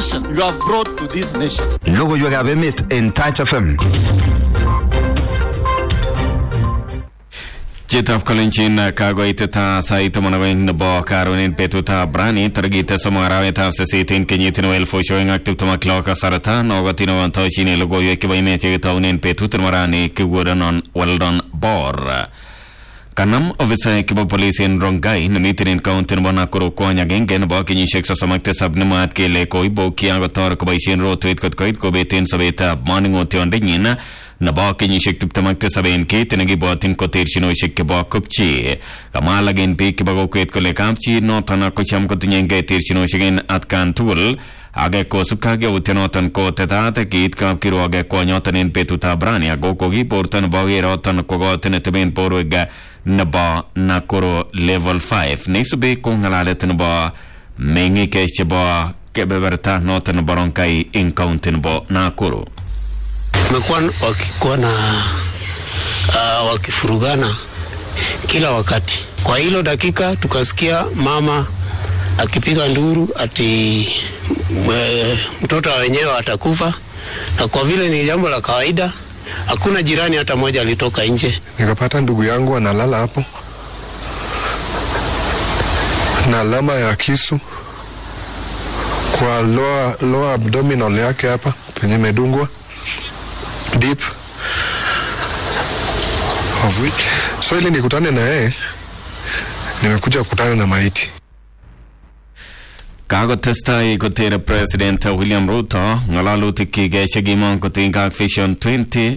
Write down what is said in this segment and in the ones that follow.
destruction you have brought to this nation. Logoiwekab emet en Touch FM. Chitab kolenjin kakoitet sait taman ak oeng nebo karon en betutab rani tarikit somok arawetab sisit en kenyit nebo elfusiek oeng ak tiptem ak lo kasarta nokotin nekotoshin logoiwek chebo emet chekitounen betut nebo rani kikurenon Weldon Bor kanam ofisaek chebo polis en Rongai nemiten en kaunti nebo Nakuru kwony agenge nebo kenyisiek sosom ak tisab nemwaat kele koibokyi akotor koboisien rotwet kot koit kobeten sobetab moning'otiondenyin nebo kenyisiek tiptem ak tisab en kit nekibwotyin ko terchinosiek chebo kopchi kamwa alak en biik chebo kokwet kole kapchi noton kocham kotinyengei terchinosiek en atkan tugul age kosubkei ak yautyonoton ko tetat kiit kapkirwok kwonyoton en betutab rani ako kokiborto nebo keroton kwo kot neteben borwek nebo Nakuru level 5 neisubi ko ng'alalet nebo meng'ik chebo kebeberta noton nebo Rongai en kaunti nebo Nakuru wamekuwa wakikuwa na uh, wakifurugana kila wakati. Kwa hilo dakika tukasikia mama akipiga nduru ati mwe, mtoto wa wenyewe atakufa, na kwa vile ni jambo la kawaida, hakuna jirani hata mmoja alitoka nje. Nikapata ndugu yangu analala hapo na alama ya kisu kwa lower, lower abdominal yake hapa penye imedungwa deep of which so ili nikutane na yeye nimekuja kukutana na maiti kakotestai kotere president William Ruto ng'alalutik chekimong kotinygei ak Vision 20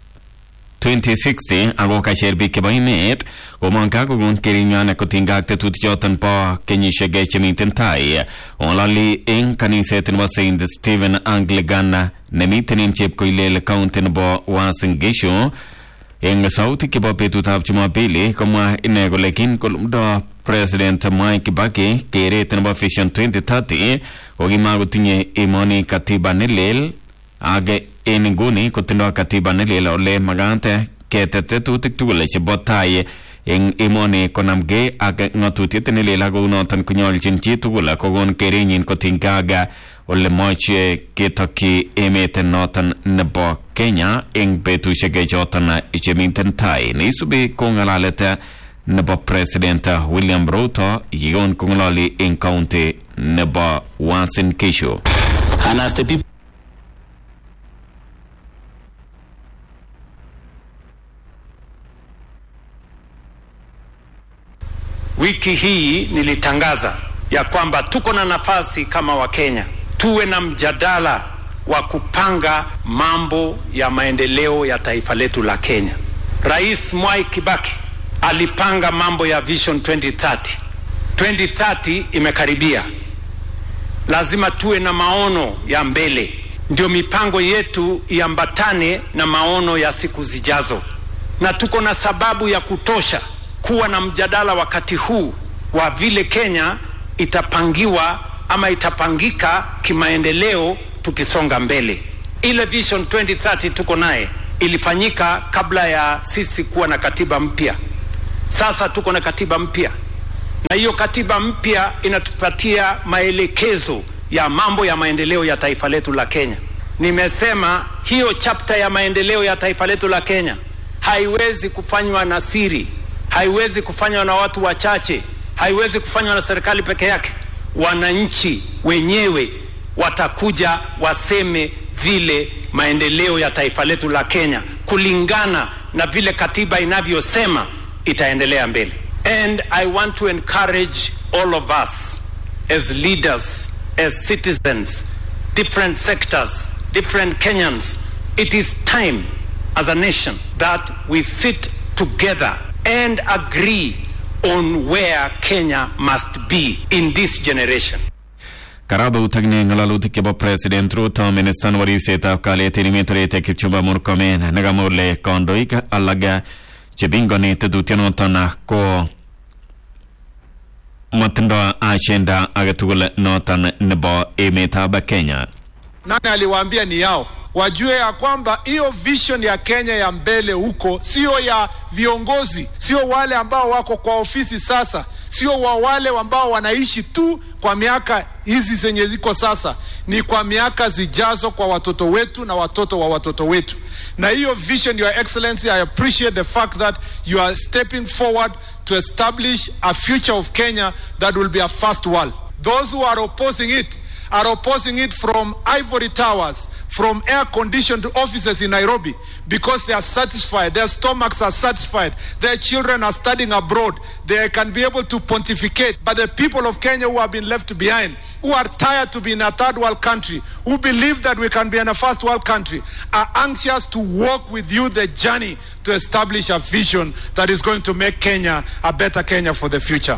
2060 ako kasher biik chebo emet komong kakokon kerinywan kotinygei ak tetutichoton bo kenyisiek chemiten tai ng'ololi eng kaniset nebo St Stephen Anglican nemiten en chepkoilel county nebo Uasin Gishu eng sautik chebo betutab Jumapili komwa ine kole kin kolumdo President Mwai Kibaki keret nebo Vision 2030 kokimakotinye emoni katiba nelel ak en nguni kotindo katiba nelel ole makat ketet tetutik tugul chebo tai eng emoni konamgei ak ng'atutiet nelel ak kounoton konyolchin chitugul kokon kerenyin kotinygei ak ole moche ketokyi emet noton nebo Kenya eng betusiek choton chemiten tai neisubi ko ng'alalet nebo President William Ruto yekon kong'ololi eng county nebo Uasin Gishu. And as the people Wiki hii nilitangaza ya kwamba tuko na nafasi kama Wakenya tuwe na mjadala wa kupanga mambo ya maendeleo ya taifa letu la Kenya. Rais Mwai Kibaki alipanga mambo ya Vision 2030. 2030 imekaribia, lazima tuwe na maono ya mbele, ndio mipango yetu iambatane na maono ya siku zijazo, na tuko na sababu ya kutosha kuwa na mjadala wakati huu wa vile Kenya itapangiwa ama itapangika kimaendeleo tukisonga mbele. Ile Vision 2030 tuko naye ilifanyika kabla ya sisi kuwa na katiba mpya. Sasa tuko na katiba mpya, na hiyo katiba mpya inatupatia maelekezo ya mambo ya maendeleo ya taifa letu la Kenya. Nimesema hiyo chapter ya maendeleo ya taifa letu la Kenya haiwezi kufanywa na siri, haiwezi kufanywa na watu wachache, haiwezi kufanywa na serikali peke yake. Wananchi wenyewe watakuja waseme vile maendeleo ya taifa letu la Kenya kulingana na vile katiba inavyosema itaendelea mbele. And I want to encourage all of us as leaders, as citizens, different sectors, different Kenyans. It is time as a nation that we sit together and agree on where Kenya must be in this generation. Karabutak ne ng'alalutik chebo President Ruto minister nebo ribsetab kalyet en emet orit Kipchumba Murkomen nekamwa kole kandoik alak chepingoni tetutyonoton ko matindo agenda agetugul noton nebo emetab Kenya. Nani aliwaambia ni yao? Wajue ya kwamba hiyo vision ya Kenya ya mbele huko sio ya viongozi, sio wale ambao wako kwa ofisi sasa, sio wa wale ambao wanaishi tu kwa miaka hizi zenye ziko sasa ni kwa miaka zijazo kwa watoto wetu na watoto wa watoto wetu. Na hiyo vision, Your Excellency, I appreciate the fact that you are stepping forward to establish a future of Kenya that will be a first world. Those who are opposing it are opposing it from ivory towers, from air conditioned offices in Nairobi because they are satisfied, their stomachs are satisfied, their children are studying abroad, they can be able to pontificate. But the people of Kenya who have been left behind, who are tired to be in a third world country, who believe that we can be in a first world country, are anxious to walk with you the journey to establish a vision that is going to make Kenya a better Kenya for the future.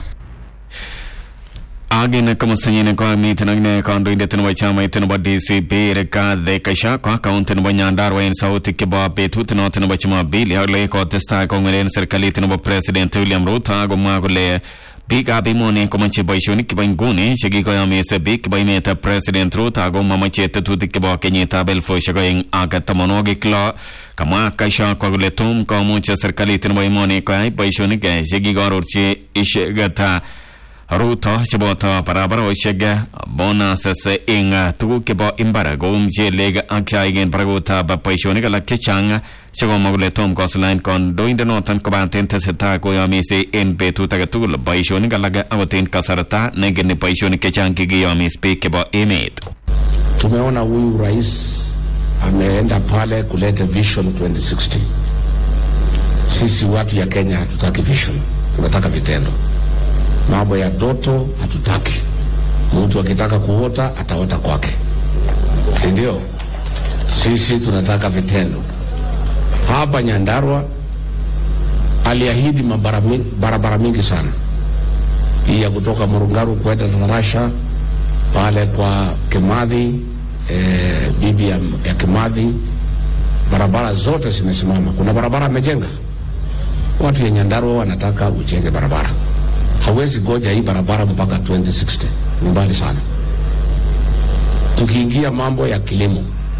agin kamastanyine ko miten agne kandoindet nebo chamait nebo DCP Rigathi Gachagua kaunti nebo Nyandarua en sautik chebo betut noton nebo Jumapili ale kotestai kong'welen serikalit nebo President William Ruto akomwa kole biikab emoni komoche boisionik chebo nguni chekikoyomis biik chebo emetab President Ruto ako momoche tetutik chebo kenyitab elfusiek oeng ak tamonwogik lo kamwa Gachagua kole tom komuch serikalit nebo emoni koyai boisionik chekikororchi icheket Ruto cheboto barabarosiek bonuses ing tuguk chebo imbar kou mchelek ak chaik en barakutab boisionik alak chechang chekomwa kole tom kosulany kandoindenoton kobaten tesetai koyomisi en betut age tugul boisionik alak akot en kasarta negeni boisionik chechang kikiyomis biik chebo emet Tumeona huyu rais ameenda pale kuleta vision 2060. Sisi watu ya Kenya hatutaki vision, tunataka vitendo. Mambo ya ndoto hatutaki. Mtu akitaka kuota ataota kwake, si ndio? Sisi tunataka vitendo. Hapa Nyandarua aliahidi mabara mi- barabara mingi sana, hii ya kutoka Murungaru kwenda Tarasha pale kwa Kimathi eh, bibi ya, ya Kimathi, barabara zote zimesimama. Kuna barabara amejenga. Watu ya Nyandarua wanataka ujenge barabara, hawezi goja hii barabara mpaka 2060 ni mbali sana. Tukiingia mambo ya kilimo,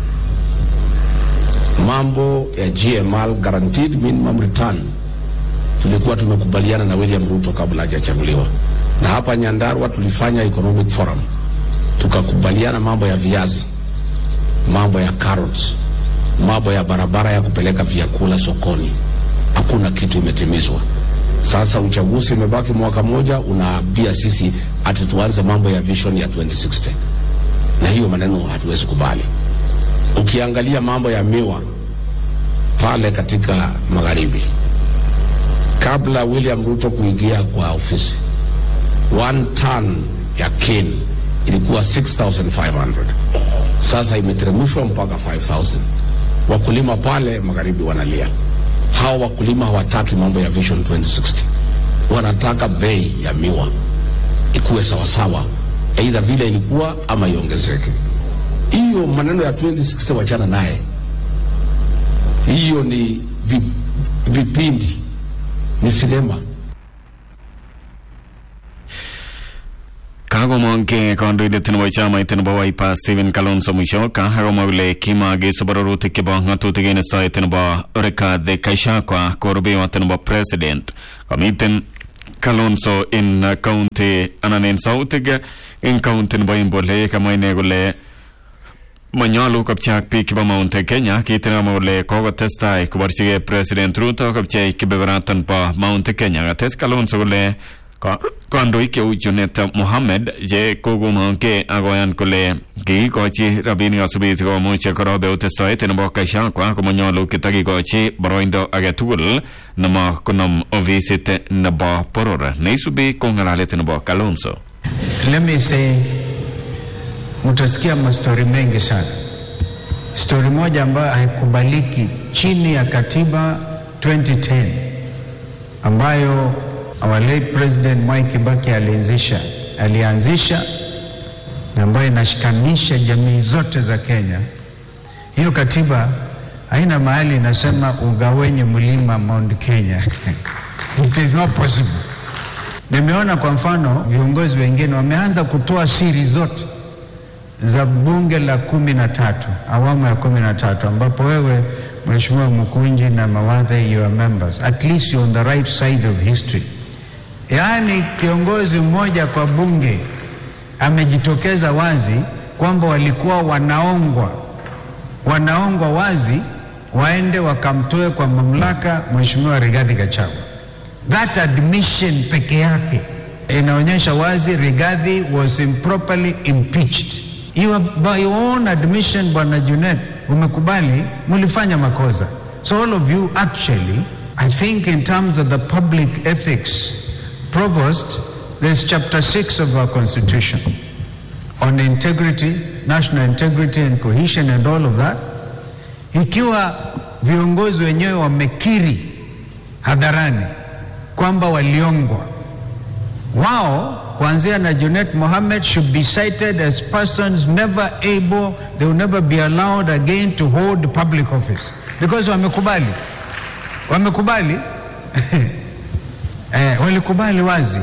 mambo ya GML, guaranteed minimum return, tulikuwa tumekubaliana na William Ruto kabla hajachaguliwa, na hapa Nyandarua tulifanya economic forum tukakubaliana mambo ya viazi, mambo ya carrots, mambo ya barabara ya kupeleka vyakula sokoni. Hakuna kitu imetimizwa. Sasa uchaguzi umebaki mwaka moja, unaambia sisi ati tuanze mambo ya vision ya 2060 na hiyo maneno hatuwezi kubali. Ukiangalia mambo ya miwa pale katika magharibi, kabla William Ruto kuingia kwa ofisi, one ton ya cane ilikuwa 6500 sasa imeteremshwa mpaka 5000 wakulima pale magharibi wanalia hawa wakulima hawataki mambo ya vision 2060 wanataka bei ya miwa ikuwe sawasawa aidha vile ilikuwa ama iongezeke hiyo maneno ya 2060 wachana naye hiyo ni vi, vipindi ni sinema kakomongke kandoindet nebo chamait nebo Wiper Stephen Kalonzo Musyoka akomwa kole kimakisub arorutik chebo ng'atutik en istoet nebo Rigathi Gachagua ko rubeiwot nebo president komiten Kalonzo en county anan en sautik en county nebo Embu ole kamwa ine kole manyolu kopcheak biik chebo Mount Kenya kit nekamwa kole kokotestai koborchigei President Ruto kopchei kebeberaton bo Mount Kenya kates Kalonzo kole ka- kandoik cheu Junet Mohammed che kokomongke akoyan kole kiikochi rabinik asubit komuch korobe testoet nebo Gachagua komanyolu kitakikochi boroindo age tugul nemo konom ofisit nebo boror neisubi ko ng'alalet nebo Kalonzo Let me say, mutasikia mastori mengi sana. Stori moja ambayo haikubaliki chini ya katiba 2010 ambayo our late president Mwai Kibaki alianzisha alianzisha na ambayo inashikanisha jamii zote za Kenya. Hiyo katiba haina mahali inasema ugawenye mlima Mount Kenya. It is not possible. Nimeona kwa mfano viongozi wengine wameanza kutoa siri zote za bunge la kumi na tatu awamu ya kumi na tatu ambapo wewe Mheshimiwa Mkunji na Mawadhe you are members at least you're on the right side of history. Yaani kiongozi mmoja kwa bunge amejitokeza wazi kwamba walikuwa wanaongwa wanaongwa wazi waende wakamtoe kwa mamlaka Mheshimiwa Rigathi Gachagua. That admission peke yake inaonyesha wazi Rigathi was improperly impeached. You have, by your own admission, Bwana Junet, umekubali mlifanya makosa. So all of you actually, I think in terms of the public ethics, Provost, there's chapter 6 of our constitution on integrity, national integrity and cohesion and all of that. Ikiwa viongozi wenyewe wamekiri hadharani kwamba waliongwa, wao kuanzia na Junet Mohammed should be cited as persons never able, they will never be allowed again to hold public office because wamekubali, wamekubali eh, walikubali wazi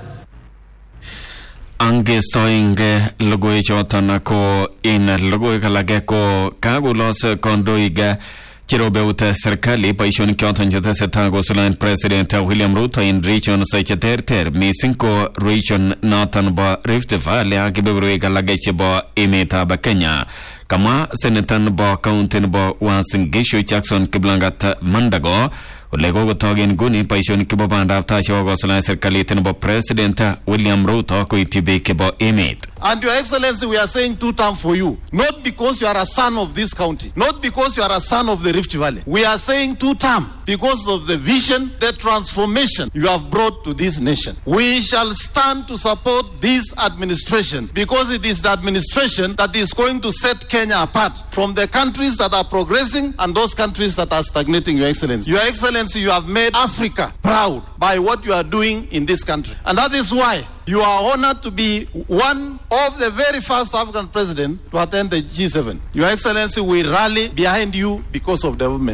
angestoinge logoiwek choton ko in logoiwek alage ko kakolos kandoik cherobeut serikali boisionik choton chetesetai kosuldaen president William Ruto en regions cheterter mising ko region noton bo Rift Valley ak kebeberwek alage chebo emetab Kenya kamwa senator nebo county nebo Uasin Gishu Jackson Kiplangat Mandago ole kokotok en nguni boisionik chebo bandab tai chebo kosuldaen serikalit nebo president William Ruto koityi biik chebo emet And Your Excellency, we are saying two term for you. Not because you are a son of this county, not because you are a son of the Rift Valley. We are saying two term because of the vision, the transformation you have brought to this nation. We shall stand to support this administration because it is the administration that is going to set Kenya apart from the countries that are progressing and those countries that are stagnating, Your Excellency. Your Excellency, you have made Africa proud by what you are doing in this country. And that is why you are honored to be one of the very first African president to attend the G7. Your Excellency, we rally behind you because of development.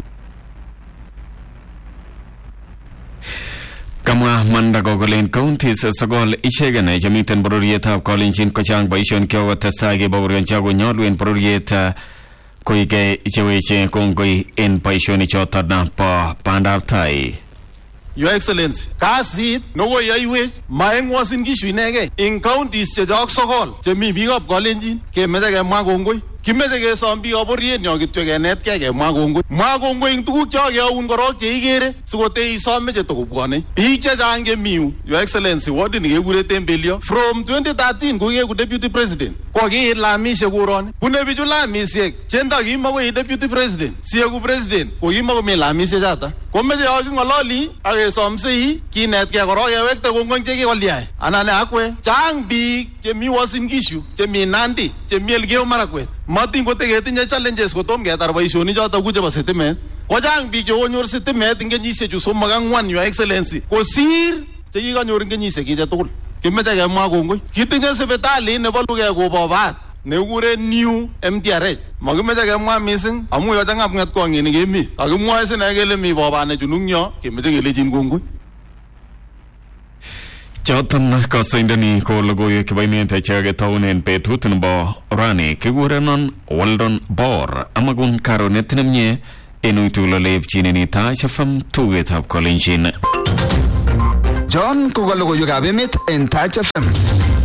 kamwa Mandago kolen counties sokol ichegen chemiten bororietab Kalenjin kochang boisionik chekokotestai kebaorionchi ako nyolu en bororiet uh, koike cheweche kongoi en boisionik choton bo bandab tai Your Excellency, kasit nekoyoiwech maeng Uasin Gishu inegei ing counties chechok sokol chemi biikab Kalenjin kemeche kemwa kongoi kimeche kesom biikab bororiet nyo kityo kenetkei kemwa kongoi mwa kongoi ing tuguk chokeaun korok cheikere sikotei isome chetokobwone biik chechang chemi yu Your Excellency wardini kekure Tembelio from 2013 ko kieku deputy president kokiit lamisiek koroni bune bichu lamisiek chendo kimakoi deputy president sieku president ko kimakomi lamisiek chata komeche yo king'ololi ak kesomsei kinetkei korok kewekte kongoi chekikolyai anan akwe chang biik chemi Uasin Gishu chemi Nandi chemi Elgeyo Marakwet matin koteketinye challenges kotom ketar boisionik choto ku chebo sitimet kochang biik chekonyor sitimet ing kenyisiechu somok ang'wan your excellency kosir chekikanyor ing kenyisiek kiche tugul kimeche kemwa kongoi kitinye sipitalit nebo lugek kobobat nekikure new MTRH makimeche kemwa mising amu yochang'a png'etkong'inik emet kakimwoe sine kele mi bobat nechunu eng yo kemeche kelechin kongoi choton kasoindoni ko logoiwek chebo emet chekaketounen betut nebo rani kikurenon Weldon Bor amakun karonet nemie en uitugul oleepchinen Taach FM tugetab Kalenjin John ko ka logoiwekab emet en Taach FM